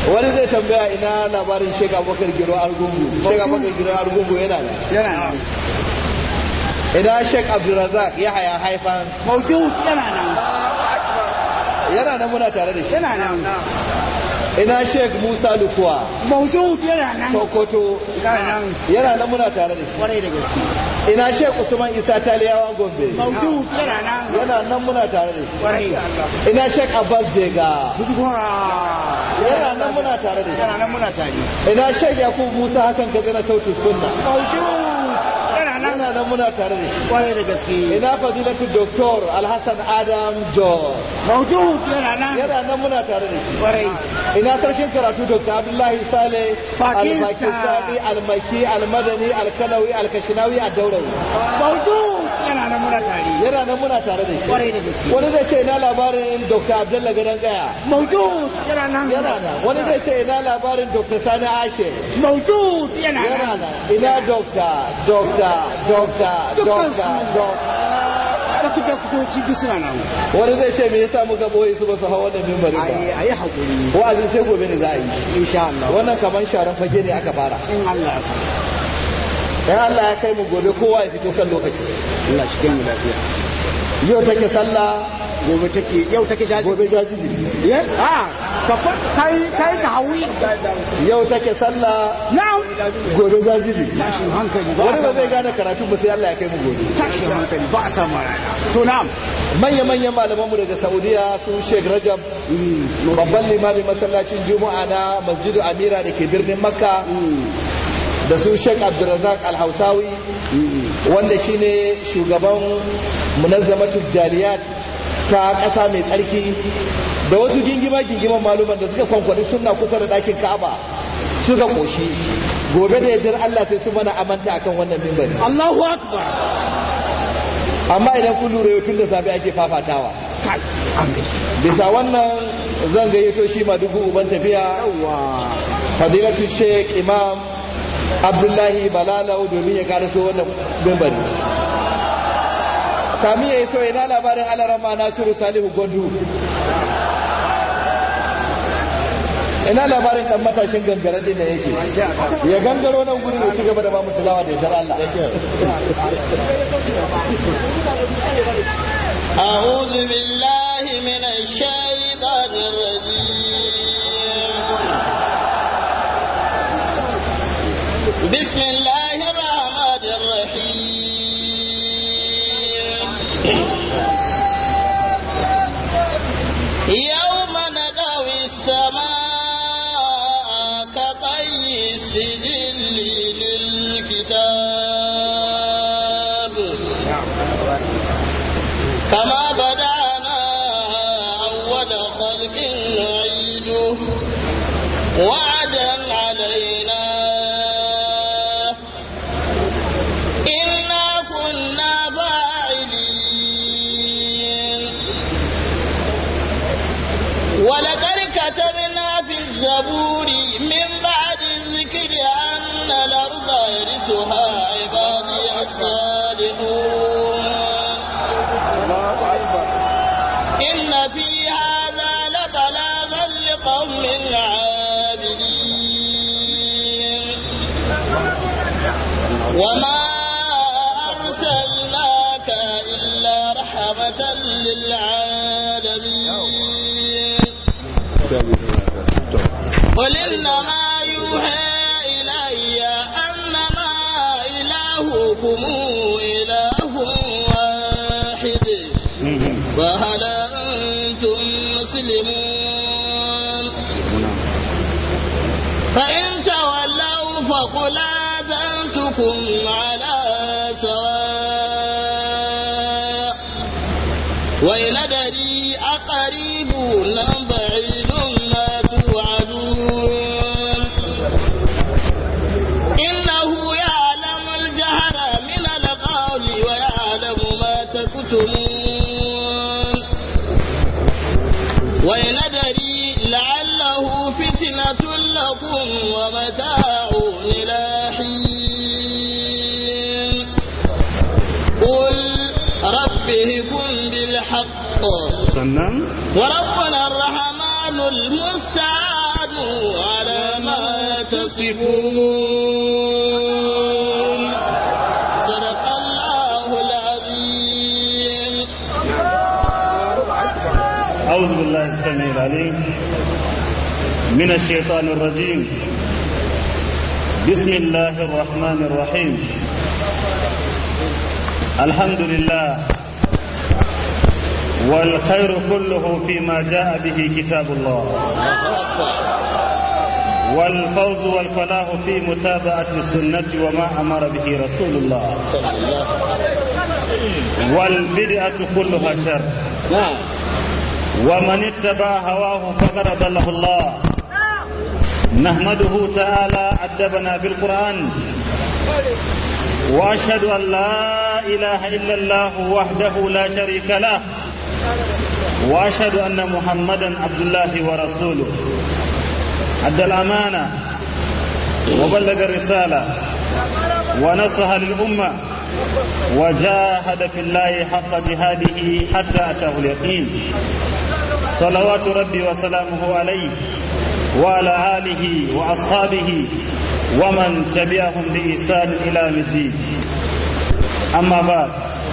wani zai tambaya ina labarin shek abubakar giro argungu shek abubakar giro argungu yana ne yana nan ina shek abdulrazak ya haya haifan mawjud yana nan yana nan muna tare da shi yana nan ina shek musa lukuwa mawjud yana nan sokoto yana nan yana nan muna tare da shi kwarai da gaske ina shek usman isa taliyawa gombe mawjud yana nan yana nan muna tare da shi kwarai ina shek abbas jega gudugura yana nan muna tare da yana nan muna tare shi ina shek yakubu musa hassan katsina sautin sunna mawjud yana nan yana nan muna tare da shi kwarai da gaske ina fadilatu doktor alhassan adam george mawjud yana nan yana nan muna tare da shi kwarai ina sarkin karatu dr abdullahi saleh Pakistan. al-pakistani al-maki al-madani al-kanawi al-kashinawi al-daurawi mawjud yana nan muna tare yana nan muna tare da shi kwarai da gaske wani zai ce ina labarin dr abdullahi gadon gaya mawjud yana nan yana nan wani zai ce ina labarin dr sani ashe mawjud yana yana nan nan ina dokta dokta dokta Dukkan dokta su. dokta da kuke kutoci duk suna nan wani zai ce me yasa muka boye su ba su hawa wannan mimbari ba ayi ayi hakuri wa'azin sai gobe ne za a yi insha Allah wannan kamar sharan fage ne aka fara in Allah ya sa dan Allah ya kai mu gobe kowa ya fito kan lokaci Allah shi kai mu lafiya yau take sallah gobe take yau take jaji gobe jajibi ye a ka fa- kai kai ta hawi yau take sallah now gobe jajibi tashin hankali ba wani ba zai gane karatu ba sai Allah ya kai mu gobe tashin hankali ba a samu rana to na'am manya-manyan malamanmu daga saudiya su sheikh rajab babban limamin masallacin juma'a na masjidu amira da ke birnin makka da su sheikh abdulrazak alhausawi wanda shine shugaban munazzamatul jaliyat ta ƙasa mai tsarki da wasu gingima gingiman maluman da suka kwankwani sunna kusa da ɗakin ka'aba suka ƙoshi gobe da yardar Allah sai su mana amanta akan wannan mimbari Allahu akbar amma idan kun lura yau tun da safe ake fafatawa kai an gaji bisa wannan zan gayyato shi madugu uban tafiya yawa fadilatu sheikh imam abdullahi balalau domin ya karaso wannan mimbari kami ya yi so ina labarin alarama nasiru salihu gondu ina labarin dan matashin gangaren din da yake ya gangaro nan gurin ya ci gaba da ba mu tilawa da yardar Allah أعوذ بالله من الشيطان الرجيم بسم الله الرحمن الرحيم يوم ندوي السماء كطي السجل للكتاب كما بدأنا أول خلق نعيده وعدا علينا إنا كنا فاعلين ولقد كتبنا في الزبور من بعد الذكر أن الأرض يرثها عبادي الصالحون إن في هذا لبلاغا لقوم عابدين وما أرسلناك إلا رحمة للعالمين قل إنما يوحى إلي أنما إلهكم إله واحد فهل أنتم مسلمون فإن تولوا فقل آذنتكم على سواء وإن أدري أقريب أم بعيد ما توعدون إنه يعلم الجهر من القول ويعلم ما تكتمون وإن أدري لعله فتنة لكم ومتاع إلى حين قل ربهكم بالحق sannan وربنا الرحمن المستعان يصفون صدق الله العظيم أعوذ بالله السميع العليم من الشيطان الرجيم بسم الله الرحمن الرحيم الحمد لله والخير كله فيما جاء به كتاب الله والفوز والفلاح في متابعة السنة وما أمر به رسول الله والبدعة كلها شر نعم ومن اتبع هواه فقد ضله الله نحمده تعالى أدبنا بالقرآن وأشهد أن لا إله إلا الله وحده لا شريك له وأشهد أن محمدا عبد الله ورسوله أدى الأمانة وبلغ الرسالة ونصح للأمة وجاهد في الله حق جهاده حتى أتاه اليقين صلوات ربي وسلامه عليه وعلى آله وأصحابه ومن تبعهم بإحسان إلى يوم الدين أما بعد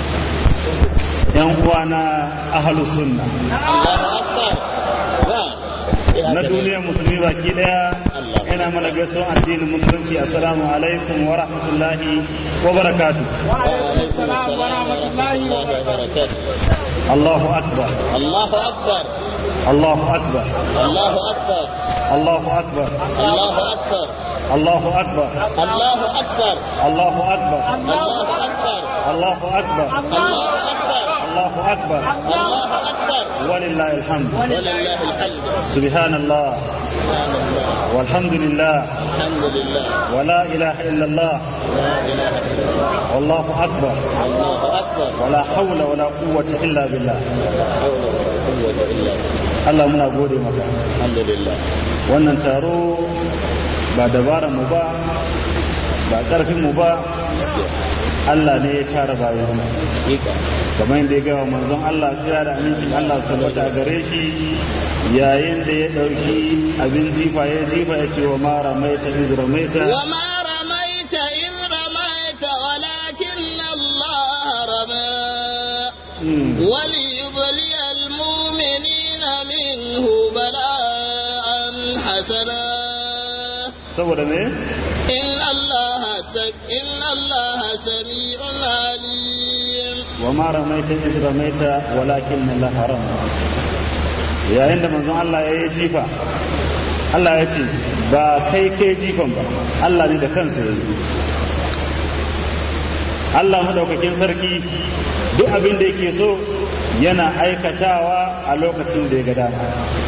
ينقوانا أهل السنة الله أكبر نعم na duniyar musulmi baki daya ina mana gaisuwan addinin musulunci assalamu alaikum wa rahmatullahi wa barakatuh وعليكم السلام ورحمة الله وبركاته Allahu akbar الله أكبر Allahu akbar الله أكبر Allahu akbar الله أكبر Allahu akbar الله أكبر Allahu akbar الله أكبر Allahu akbar الله أكبر Allahu akbar الله أكبر walillahi alhamd ولله الحمد subhanallah سبحان الله والحمد لله الحمد لله ولا إله إلا الله لا إله إلا الله والله أكبر الله أكبر ولا حول ولا قوة إلا بالله لا حول ولا قوة إلا بالله Allah muna gode maka الحمد لله wannan taro ba dabara mu ba ba ƙarfin mu ba Allah ne ya tara bayan حقيقة kamar yadda ya gawa manzon Allah tsira da amincin Allah su tabbata a gare shi yayin da ya ɗauki abin zifa ya zifa ya ce wa ma ramaita iz ramaita وما رميت إذ رميت ولكن الله رمى Mm. وليبلي المؤمنين منه بلاء حسنا saboda me إن الله سم... إن الله سميع عليم wa ma ramaita iz ramaita walakin Allah haram yayin da manzon Allah ya yi jifa Allah ya ce ba kai kai jifan ba Allah ne da kansa ya yi Allah madaukakin sarki duk abin da yake so yana aikatawa a lokacin da ya ga dama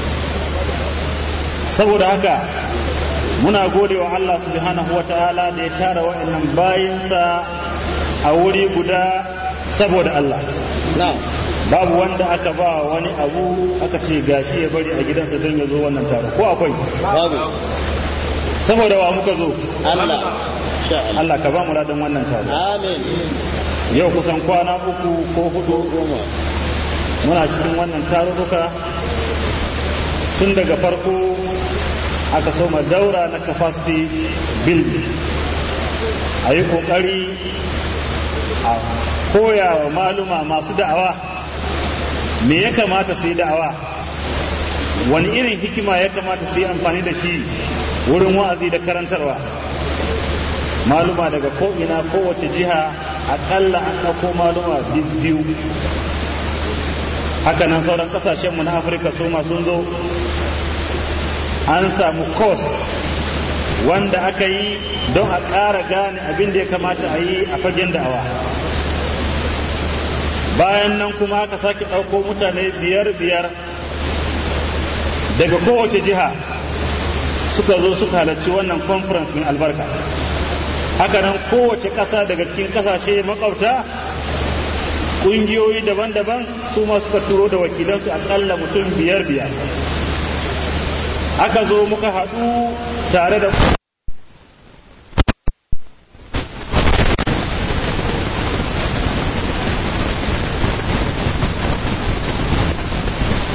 saboda haka muna gode wa Allah subhanahu wa ta'ala da ya tara wa'annan bayinsa a wuri guda saboda Allah نعم babu wanda aka ba wani abu aka ce gashi ya bari a gidansa don ya zo wannan taro ko akwai babu saboda wa muka zo Allah sha Allah Allah ka ba mu ladan wannan taro amin yau kusan kwana uku ko hudu goma muna cikin wannan tarurruka tun daga farko aka soma daura na capacity building a yi kokari a koya wa maluma masu da'awa me ya kamata su yi da'awa wani irin hikima ya kamata su yi amfani da shi wurin wa'azi da karantarwa maluma daga ko'ina kowace jiha akalla an ɗauko maluma biyu haka nan sauran kasashenmu na afirka su ma sun zo an samu kos wanda aka yi don a ƙara gane abin da ya kamata a yi a fagen da'awa bayan nan kuma aka sake ɗauko mutane biyar biyar daga kowace jiha suka zo suka halarci wannan conference mai albarka haka nan kowace ƙasa daga cikin ƙasashe makwabta ƙungiyoyi daban-daban su ma suka turo da wakilansu aƙalla mutum biyar biyar aka zo muka haɗu tare da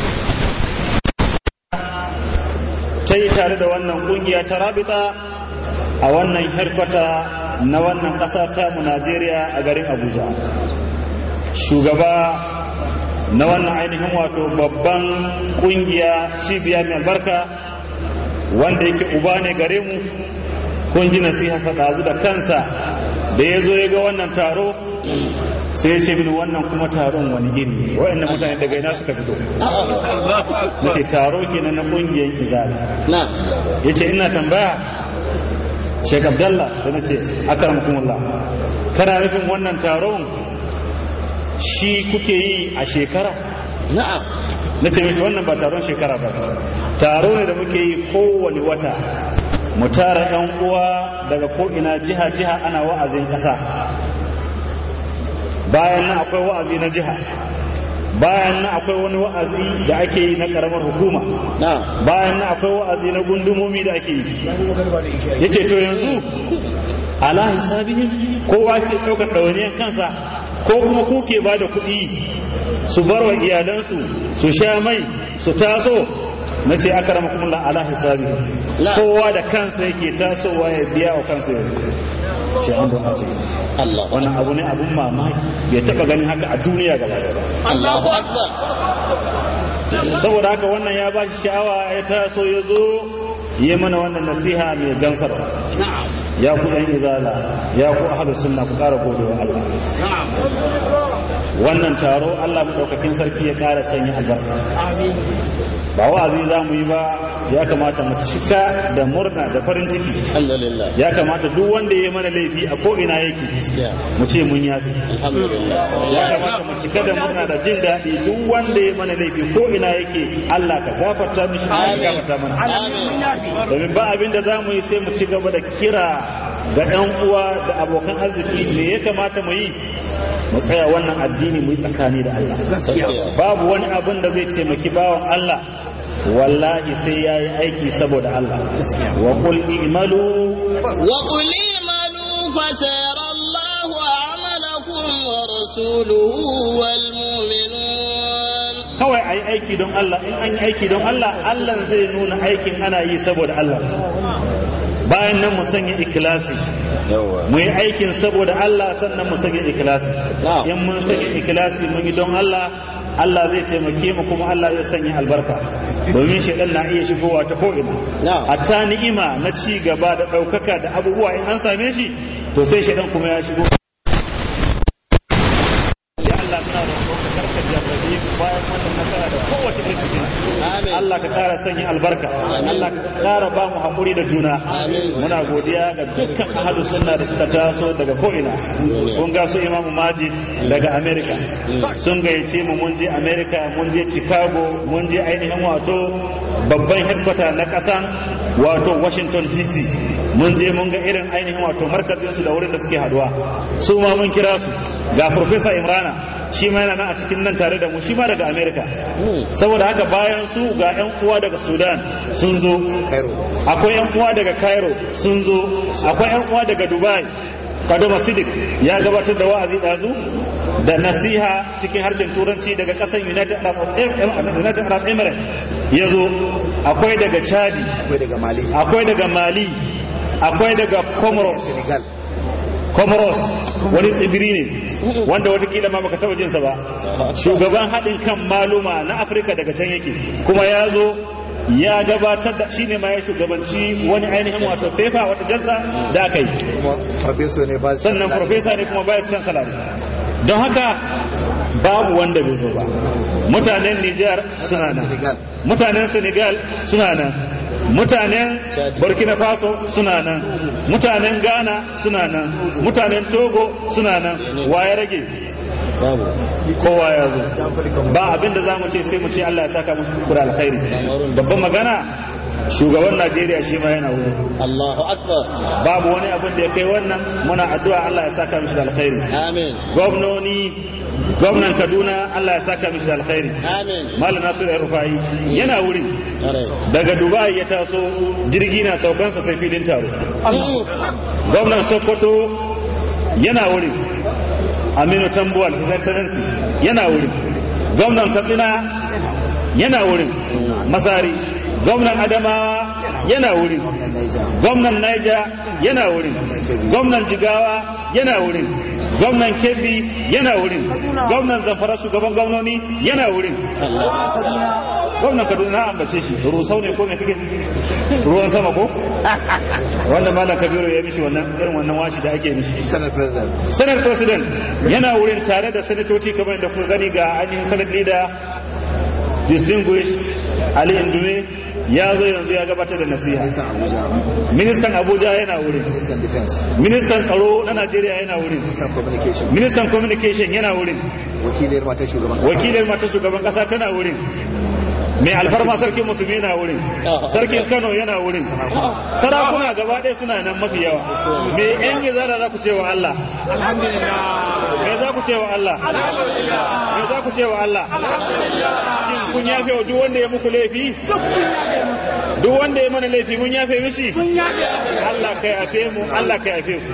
ta yi tare da wannan ƙungiya ta rabita a wannan harkwata na wannan ƙasa ta mu Najeriya a garin Abuja shugaba na wannan ainihin wato babban kungiya cibiya mai albarka wanda yake uba ne gare mu kun ji nasiha ɗazu da kansa da ya zo ya ga wannan taro sai ce mini wannan kuma taron wani iri wa'annan mutane daga ina suka fito na ce taro kenan na kungiyar izala na ya ce ina tambaya Sheikh Abdallah da na ce akramakumullah kana nufin wannan taron shi kuke yi a shekara na'am na ce mishi wannan ba taron shekara ba taro ne da muke yi kowane wata mu tara yan uwa daga ko'ina jiha-jiha ana wa'azin ƙasa bayan nan akwai wa'azi na jiha bayan nan akwai wani wa'azi da ake yi na ƙaramar hukuma na'am bayan nan akwai wa'azi na gundumomi da ake yi yace to yanzu ala hisabihim kowa ke ɗaukar ɗawainiyar kansa ko kuma ku ke ba da kuɗi su bar wa iyalansu su sha mai su taso na ce aka rama kuma ala hisabihim La. kowa da kansa yake tasowa ya biya wa kansa yanzu ce an don ajiye Allah wannan abu ne abun mamaki bai taɓa ganin haka a duniya gaba ɗaya ba Allahu akbar saboda haka wannan ya ba shi sha'awa ya taso ya zo yi mana wannan nasiha mai gansarwa ya ku yan izala ya ku ahlus sunna ku ƙara gode wa Allah wannan taro Allah madaukakin sarki ya ƙara sanya albarka ba wa'azi za mu yi ba ya kamata mu cika da murna da farin ciki alhamdulillah ya kamata duk wanda ya yi mana laifi a ko ina yake gaskiya mu ce mun yafi alhamdulillah ya kamata mu cika da murna da jin daɗi duk wanda ya mana laifi ko ina yake Allah ka gafarta mishi Allah ka gafarta mana amin domin ba abin da za mu yi sai mu ci gaba da kira ga ɗan uwa da abokan arziki me ya kamata mu yi mu tsaya wannan addini mu yi tsakani da Allah gaskiya babu wani abin da zai taimaki bawan Allah wallahi sai ya yi aiki saboda Allah wa qul i'malu وقل اعملوا فسيرى الله عملكم ورسوله والمؤمنون kawai a yi aiki don Allah in an yi aiki don Allah Allah zai nuna aikin ana yi saboda Allah bayan nan mu sanya ikilasi mu yi aikin saboda Allah sannan mu sanya ikilasi Na'am. in mun sanya ikilasi mun yi don Allah Allah zai taimake mu kuma Allah zai sanya albarka domin shaidan na iya shigowa ta ko'ina Na'am. hatta ni'ima na ci gaba da ɗaukaka da abubuwa in an same shi to sai shaidan kuma ya shigo ya Allah muna roƙon ka karka jarrabe mu bayan wannan nasara da kowace irin fitina Amin. Allah ka ƙara sanya albarka Allah ka ƙara ba mu haƙuri da juna Amin. muna godiya ga dukkan ahadu sunna da suka taso daga ko'ina kun ga su Imam Majid daga America sun gayyace mu mun je America mun je Chicago mun je ainihin wato babban headquarter na ƙasan wato Washington DC mun je mun ga irin ainihin wato markazin su da wurin da suke haduwa su ma mun kira su ga Professor Imrana shi ma yana nan a cikin nan tare da mu shi ma daga America saboda haka bayan su ga 'yan uwa daga Sudan sun zo akwai 'yan uwa daga Cairo sun zo akwai 'yan uwa daga Dubai Kadoma Sidik ya gabatar da wa'azi ɗazu da nasiha cikin harshen turanci daga ƙasar United Arab United Arab Emirates ya zo akwai daga Chadi akwai daga mali akwai daga Mali akwai daga Comoros senegal Comoros wani tsibiri ne wanda watakila ma baka taba jinsa ba shugaban haɗin kan maluma na Afirka daga can yake kuma ya zo ya gabatar da shine ma ya shugabanci wani ainihin wato fefa wata jassa da aka yi kuma farfeso ne ba sannan profesa ne kuma vice chancellor ne don haka babu wanda bai zo ba mutanen Nijar suna nan Senegal. mutanen Senegal suna nan mutanen Burkina Faso suna nan mutanen Ghana suna nan mutanen Togo suna nan waye rage babu kowa ya zo ba abin da za mu ce sai mu ce Allah ya saka musu da alkhairi babban magana shugaban Najeriya shi ma yana wuri Allahu akbar babu wani abin da ya kai wannan muna addu'a Allah ya saka mishi da alkhairi amin gwamnoni gwamnan Kaduna Allah ya saka mishi da alkhairi amin Malam Nasiru Rufai yana wuri Tare. daga Dubai ya taso jirgi na saukansa sai filin taro gwamnan Sokoto yana wuri Aminu Tambuwal His Excellency yana wuri gwamnan Katsina yana wurin Masari gwamnan Adamawa yana wurin gwamnan Niger yana wurin gwamnan Jigawa yana wurin gwamnan Kebbi yana wurin gwamnan Zamfara shugaban gwamnoni yana wurin gwamnan Kaduna na ambace shi rusau ne ko me kake ruwan sama ko wanda malam Kabiru ya mishi wannan irin wannan washi da ake mishi Senate President. Senate President yana wurin tare da sanatoci kamar da kuka gani ga ainihin Senate leader distinguished Ali Indume ya zo yanzu ya gabatar da nasiha Ministan Abuja. ministan Abuja yana wurin Ministan Defense. ministan tsaro na Najeriya yana wurin Ministan Communication. ministan communication yana wurin Wakiliyar matar shugaban kasa. wakilin mata shugaban kasa tana wurin mai alfarma sarkin musulmi yana wurin sarkin kano yana wurin sarakuna gaba ɗaya suna nan mafi yawa me yan gizara za ku ce wa Allah me za ku ce wa Allah me za ku ce wa Allah shin kun yafe wa duk wanda ya muku laifi duk wanda ya mana laifi mun yafe mishi Allah kai yafe mu Allah kai yafe mu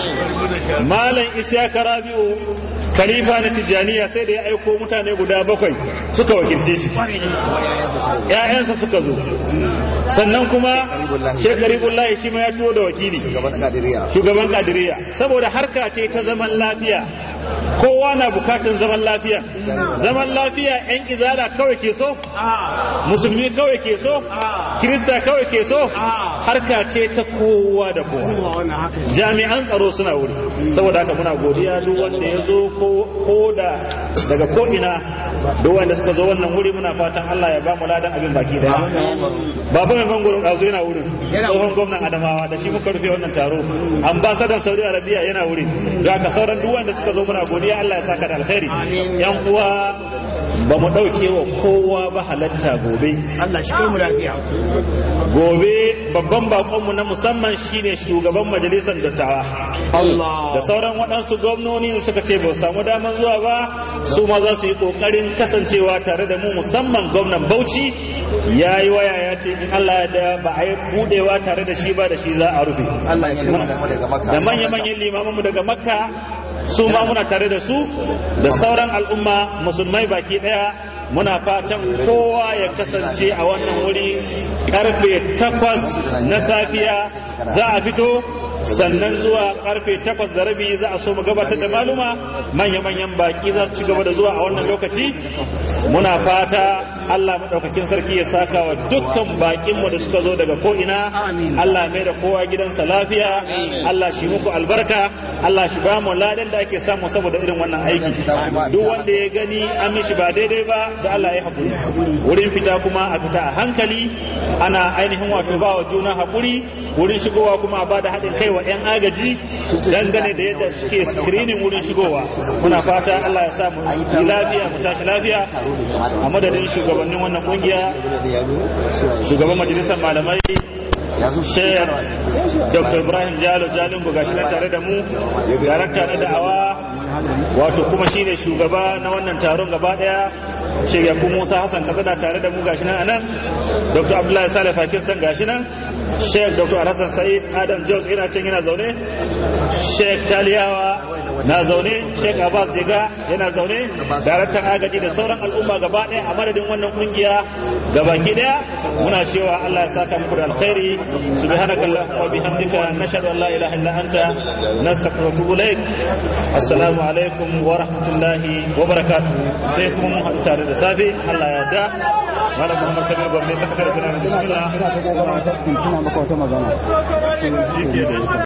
Malam Isiyaka Rabi'u Khalifa na Tijjaniya sai da ya aiko mutane guda bakwai suka wakilce shi. ‘Ya'yansa suka zo. Sannan kuma Sheikh Garibullahi shi ma ya tuwo da wakili. Shugaban Kadiriya. Shugaban Kadiriya. Saboda harka ce ta zaman lafiya. Kowa na bukatan zaman lafiya. Zaman lafiya ‘yan izala kawai ke so? Musulmi kawai ke so? Kirista kawai ke so? Harka ce ta kowa da kowa. jami'an tsaro suna wuri saboda haka muna godiya duk wanda ya zo ko da daga ko ina duk wanda suka zo wannan wuri muna fatan Allah ya ba mu ladan abin baki daya baba mai bangoro ɗazu yana wurin tsohon gwamnan adamawa da shi muka rufe wannan taro ambasadan saudi arabia yana wuri da haka sauran duk wanda suka zo muna godiya Allah ya saka da alkhairi yan uwa ba mu ɗauke wa kowa ba halatta gobe Allah shi kai mu lafiya. gobe babban bakonmu na musamman shine shugaban majalisar dattawa da sauran waɗansu gwamnoni da suka ce ba su samu damar zuwa ba su ma za su yi ƙoƙarin kasancewa tare da mu musamman gwamnan bauchi ya yi waya ya ce in Allah ya da ba a yi budewa tare da shi ba da shi za a rufe Allah ya kama da mu daga Makka. da manya-manyan limamanmu daga makka su ma muna tare da su da sauran al'umma musulmai baki daya muna fatan kowa ya kasance a wannan wuri karfe takwas na safiya za a fito sannan zuwa karfe takwas da rabi za a so mu gabatar da maluma manya-manyan baki za su ci gaba da zuwa a wannan lokaci muna fata Allah maɗaukakin sarki ya saka wa dukkan bakinmu da suka zo daga ko'ina Allah mai da kowa gidansa lafiya Allah shi muku albarka Allah shi ba mu ladan da ake samu saboda irin wannan aiki duk wanda ya gani an mishi ba daidai ba da Allah ya haƙuri wurin fita kuma a fita a hankali ana ainihin wato ba wa juna haƙuri wurin shigowa kuma a ba da haɗin kai wa 'yan agaji dangane da yadda suke screening wurin shigowa muna fata Allah ya sa mu yi lafiya mu tashi lafiya a madadin shugabannin wannan kungiya shugaban majalisar malamai Sheikh Dr. Ibrahim Jalo Jalingo gashi nan tare da mu darakta na da'awa wato kuma shine shugaba na wannan taron gaba daya Sheikh Yakubu Musa Hassan Katsina tare da mu gashi nan anan Dr. Abdullahi Saleh Pakistan gashi nan Sheikh Dr. Alhassan Said Adam Jos ina can yana zaune Sheikh Taliyawa na zaune Sheikh Abbas Diga yana zaune daraktan agaji da sauran al'umma gaba ɗaya a madadin wannan kungiya gabaki ɗaya muna cewa Allah ya saka muku da alkhairi subhanakallahumma wa bihamdika nashhadu an la ilaha illa anta nastaghfiruka wa natubu ilaik assalamu alaikum wa rahmatullahi wa barakatuh sai kuma mun haɗu tare da safe Allah ya yarda malam Muhammad Kabir Gombe sakatare da bismillah Ina ta kokarin tuna maka wata magana.